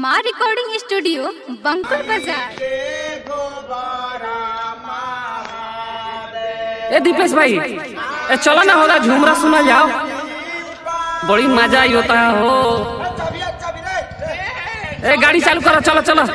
हमार recording studio बंकुल बाजार ए दीपेश भाई ए चलो ना होगा झूमरा सुना जाओ बड़ी मजा आई होता है हो ए गाड़ी चालू करो चलो चलो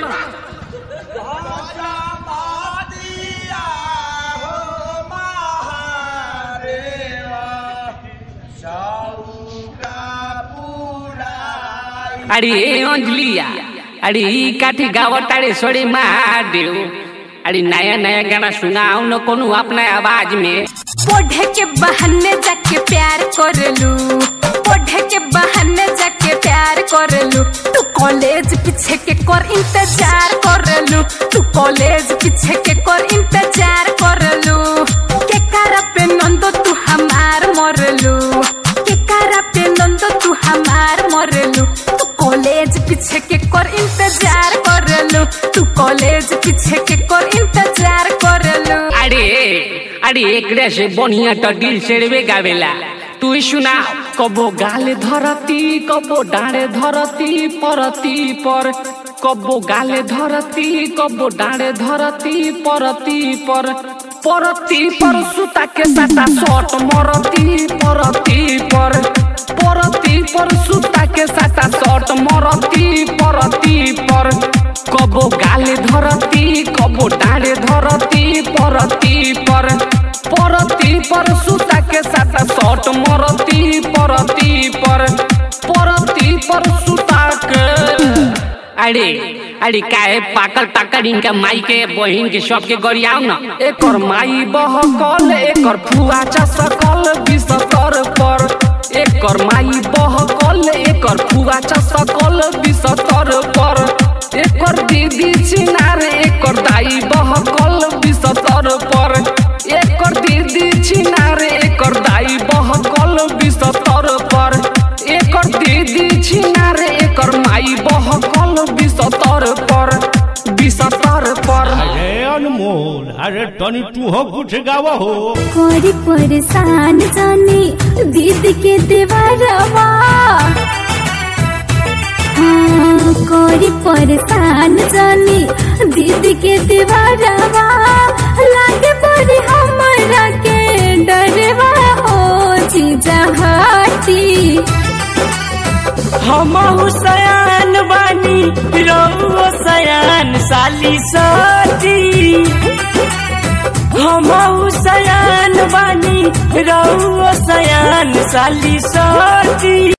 अरे अंजलिया अरे ई काठी गावत अरे सोड़ी मार देऊ अरे नया नया गाना सुनाओ न कोनो अपना आवाज में पढ़े के बहाने जाके प्यार कर लू पढ़े के बहाने जाके प्यार कर लू तू कॉलेज पीछे के कर इंतजार कर लू तू कॉलेज पीछे के कर इंतजार कर लू के कारा पे नंदो तू हमार मर लू के कारा पे नंदो तू हमार मर लू तू कॉलेज पीछे के कर इंतजार कर लू तू कॉलेज पीछे के कर इंतजार कर लू अरे अरे एकरे से बढ़िया तो दिल से रे गावेला तू ही सुना कबो गाले धरती कबो डाँडे धरती परती पर कबो गाले धरती कबो डाँडे धरती परती पर परती पर सुता के साटा शॉट मरती परती पर परती पर सुता के साटा शॉट मरती परती पर कबो गाले धरती कबो डाँडे धरती परती पर परती पर सुता के साटा शॉट मरती परती पर परती पर सुता के अरे अरे काहे पाकल टाकल इनका माई के बहिन के सबके गरियाव न एकर माई बहकल एकर फुआ चसकल बिसतर पर एकर माई बहकल एकर फुआ चसकल बिसतर पर एकर दीदी चिनार एकर दाई बहकल बिसतर पर एकर दीदी चिनार एकर दाई बहकल बिसतर पर एकर दीदी छिनार एकर माई बहकल बिसतर पर बिसतर पर अरे अनमोल अरे तनी तू हो कुछ गावा हो कोरी परेशान जाने दीद के देवरवा हाँ, कोरी परेशान जाने दीद के देवरवा लागे बड़ी हमरा के डरवा हो जीजा हाटी हम हुसैन बानी रउओ सयान साली सती हम हुसैन बानी रउओ सयान साली सती